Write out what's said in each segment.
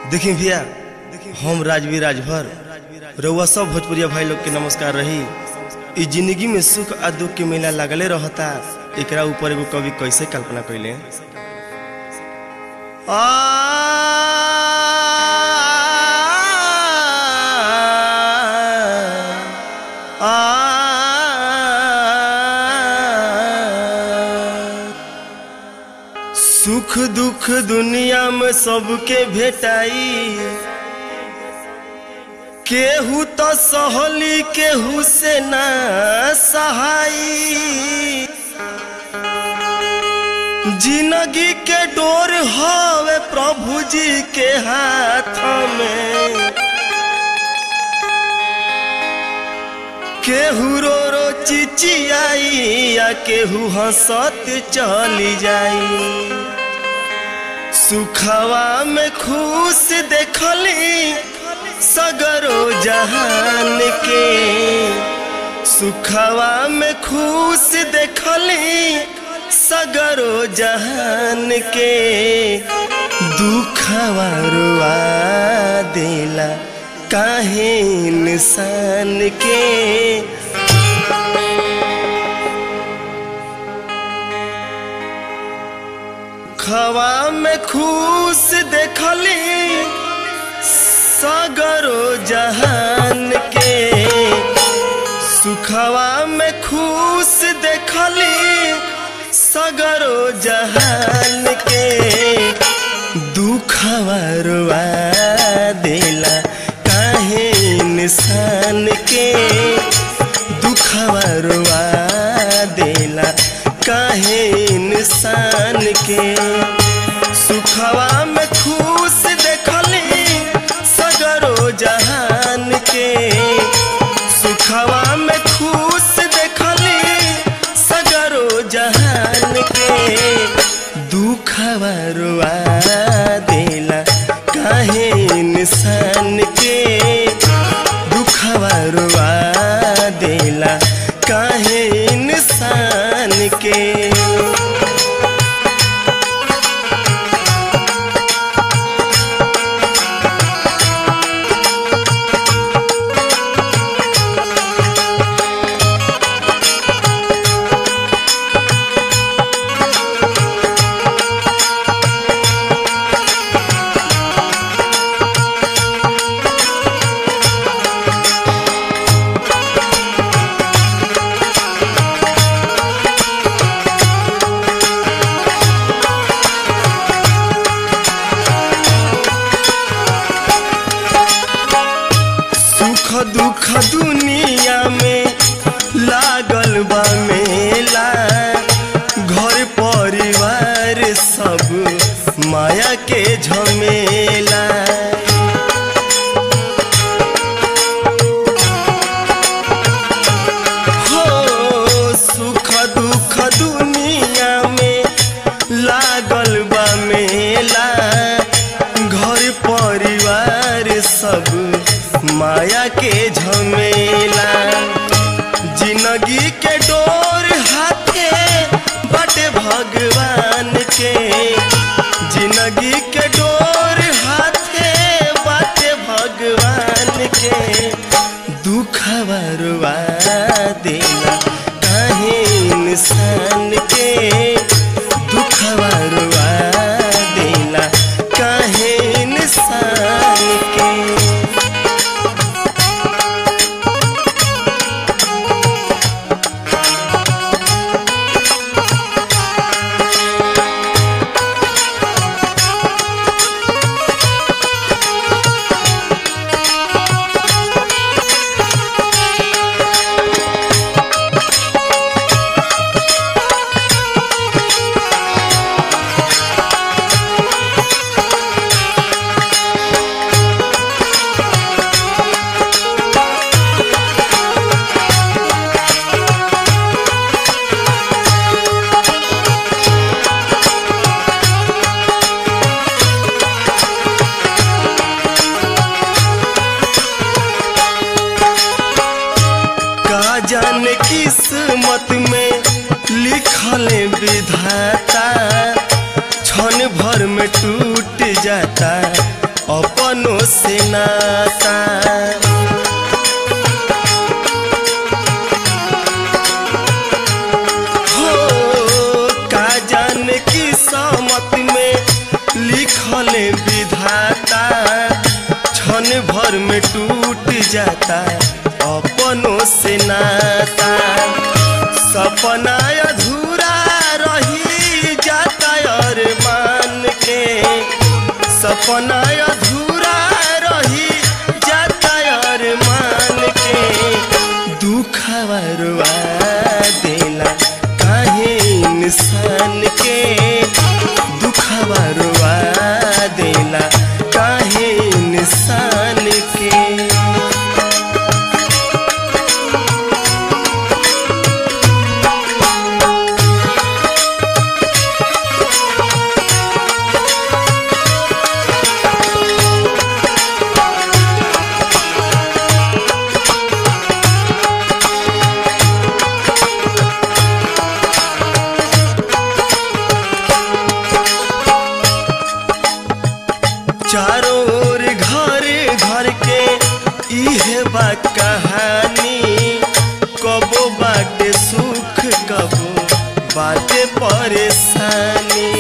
देखी भैया हम राजवीर राजभर रउआ सब भोजपुरिया भाई लोग के नमस्कार रही इ जिंदगी में सुख आ दुख के मेला लगले रहता एकरा ऊपर एगो कवि कैसे कल्पना कैले आ सुख दुख दुनिया में सबके भेटाई केहू तो सहली केहू से ना सहाई जिंदगी के डोर हवे प्रभु जी के हाथ में केहू रो रो चिचियाई या केहू हंसत चली जाई सुखवा में खुश देखली सगरो जहान के सुखवा में खुश देखली सगरो जहान के दुखवा रुआ देला काहे इंसान के खवा में खुश देखली सगरो जहान के सुखवा में खुश देखली सगरो जहान के दुखवा रुआ देला काहे इंसान के दुखवा रुआ देला काहे इंसान के सुखवा में खुश देखली सगरो जहान के सुखवा में खुश देखली सगरो जहान के दुखवा रुआ देला काहे इंसान के दुखवा रुआ देला काहे इंसान के सुख दुख दुनिया में लागल बा मेला घर परिवार सब माया के झमेला हो सुख दुख दुनिया में लागल बा मेला घर परिवार सब माया के झमेला जिंदगी के डोर हाथे बटे भगवान के जिंदगी के डोर हाथे बटे भगवान के दुख बरवा देला काहे इंसान के दुख बरवा देला काहे इंसान के का जाने किस्मत में लिखल विधाता क्षण भर में टूट जाता अपनों से नाता हो का जाने की समत में लिखल विधाता क्षण भर में टूट जाता अपनों से नाता सपना अधूरा रही जाता और मान के सपना अधूरा रही जाता और मान के दुखवा रुआ देला काहे इंसान के दुखवा रुआ देला काहे इंसान के चारों ओर घर घर के इहे बा कहानी कबो बाटे सुख कबो बाटे परेशानी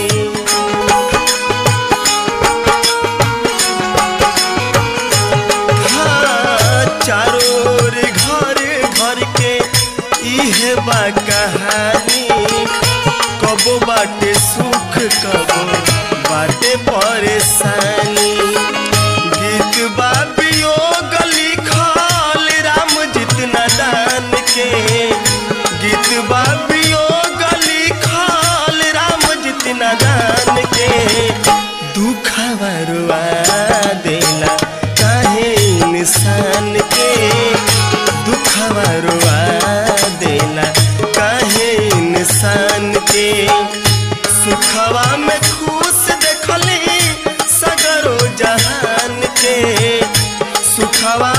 हाँ, चारों ओर घर घर के इहे बा कहानी कबो बाटे सुख कबो बाटे परेशानी गीत बा वियोग लिखल राम जितना दान के गीत बा वियोग लिखल राम जितना दान के दुखवा रुआ देला काहे इंसान के दुखवा रुआ देला काहे इंसान के सुखवा में खुश देखली सगरो जहान के सुखवा